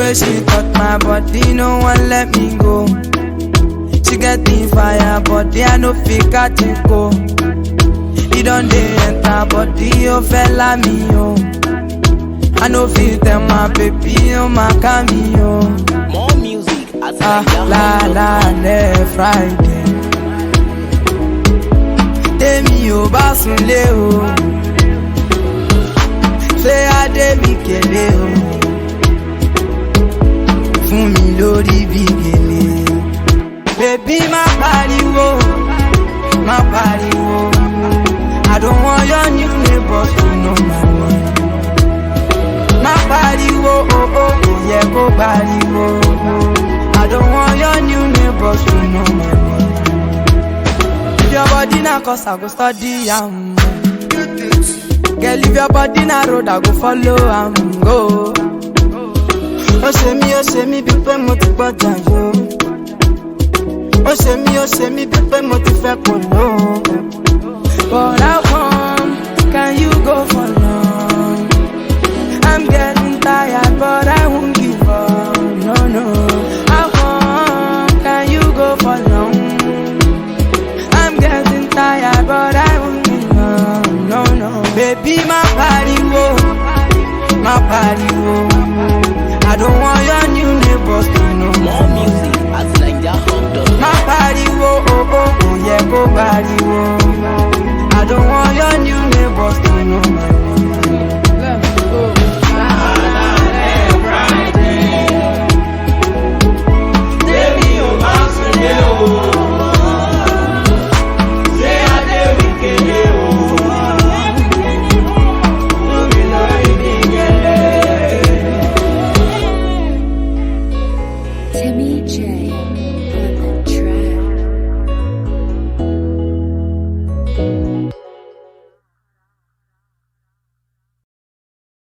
way she touch my body, no one let me go. She get the fire, body I no fit catch it go. He don't dey enter body, oh fella me oh. I no fit tell my baby, oh my cameo. More music at Ah, la la lẹ Friday. Tèmi ò bá sunlé o. Ṣé Adé mi kélé o? Fún mi lórí bí gèlè. Bèbí má pariwo, má pariwo. I don't want your new neighbors to know my name. Má pariwo, oh oh, kò yẹ kó pariwo. I don't want your new neighbors to know my name. If your body na cause I go study am. Girl, if your body na road, I go follow am go. Ó ṣe mí, ó ṣe mí bíi pé mo ti gbọ́jà yó. Ó ṣe mí, ó ṣe mí bíi pé mo ti fẹ́ kò ló. But how come can you go for long? I'm getting tired, but I won't give up. No, no. How come can you go for long? I'm getting tired, but I won't give up. No, no. Baby, my pariwo, my pariwo. I don't want your new neighbors to know. More music at NigerHub.com. My pariwo, oh oh, oh yeah, go pariwo. I don't want your new neighbors to know my name. Let's go. Timmy J